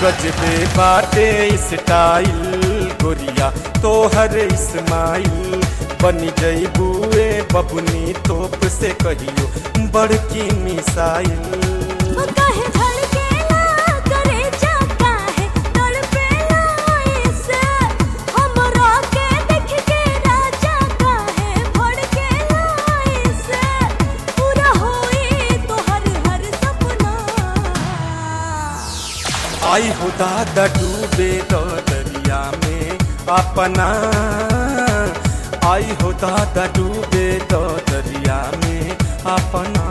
गजबे बाटे स्टाइल गोरिया तोहर इस्माइल बनी जईबुए बबुनी तोप से कहियो बड़की मिसाइल काहे धड़केला करे जाता है तड़पेला ऐसे हमरा के देख के राजा काहे भड़केला ऐसे पूरा होई तोहर हर सपना आई हो दादा डूबे तो दरिया में अपना आई हो दादा डूबे तो दरिया में अपना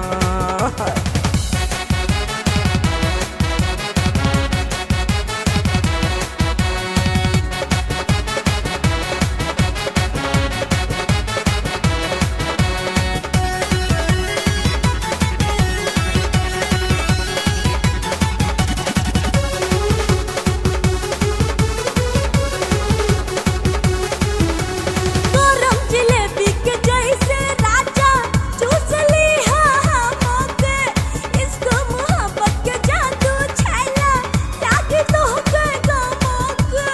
गरम जिलेबी के जैसे राजा चूस ली हमके इश्क मोहब्बत के जादू छैला लागे तो के गमके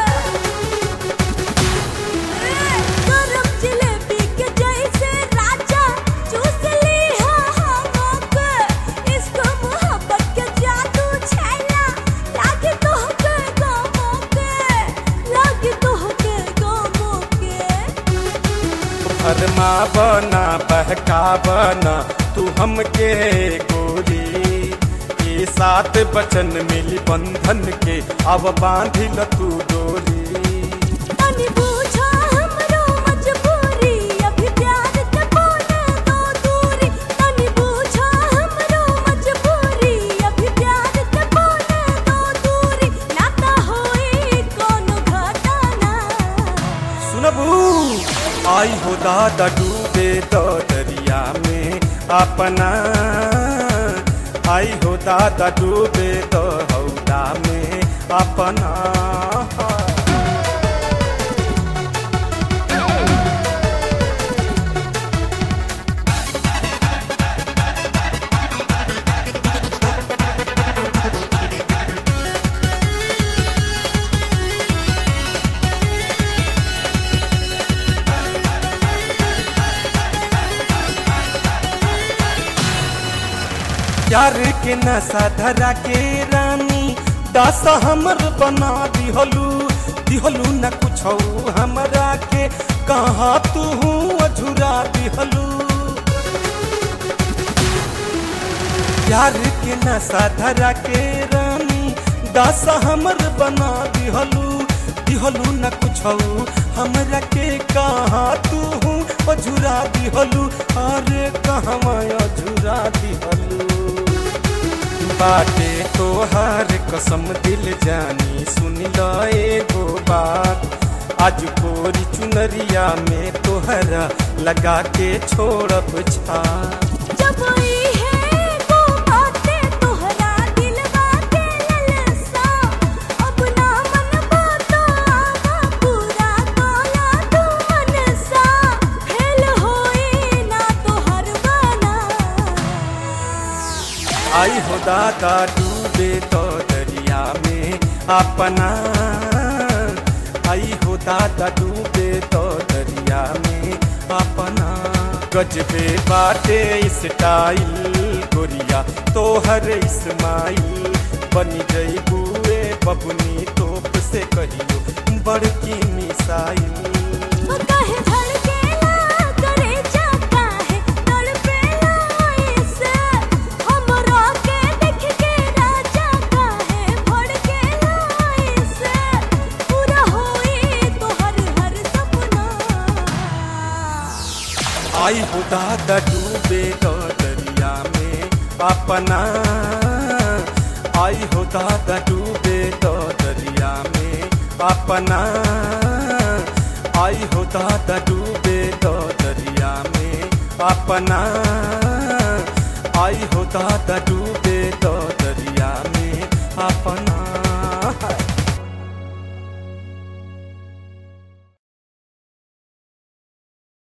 गरम जिलेबी के जैसे राजा चूस ली हमके इश्क मोहब्बत के जादू छैला लागे तो के गमके लागे तो के गमके फरमा बना बहका बना तू हमके गोरी ये सात बचन मिली बंधन के अब बांधिल तू डोरी तनी पूछा हमरो मजबूरी अभी प्यार के बोले दो दूरी तनी पूछा हमरो मजबूरी अभी प्यार के बोले दो दूरी नाता होई कोनो घटना सुनबू आई हो दादा डूबे तो दरिया में अपना आई हो दादा डूबे तो हौदा में अपना प्यार के नशा धरा के रानी दास हमर बना दिहलू दिहलू न कुछ हमरा के कहाँ तू अझुरा दिहलू प्यार के नशा धरा के रानी दास हमर बना दिहलू दिहलू न कुछ हमरा के कहाँ तू अझुरा दिहलू अरे कहवा अझुरा दिहलू बाटे तोहार कसम दिल जानी सुन ल एगो बात आज कोरी चुनरिया में तोहरा लगा के छोड़ब छा जब ई है वो बातें तोहरा दिलवा के ललसा अब ना मन बातो आवा पूरा तोला तू मनसा फेल होई ना तोहर बना आई हो दादा डूबे तो दरिया में अपना आई हो दादा डूबे तो दरिया में अपना गजबे बाटे स्टाइल गोरिया तोहर इस्माइल बनी जईबुए बबुनी तोप से कहियो बड़की मिसाइल काहे धड़केला करे जाता है तड़पेला ऐसे हमरा के देख के राजा काहे भड़केला ऐसे पूरा होई तोहर हर सपना आई हो दादा डूबे तो दरिया में अपना आई हो दादा डूबे तो दरिया में अपना आई हो दादा डूबे तो दरिया में अपना आई हो दादा डूबे तो दरिया में अपना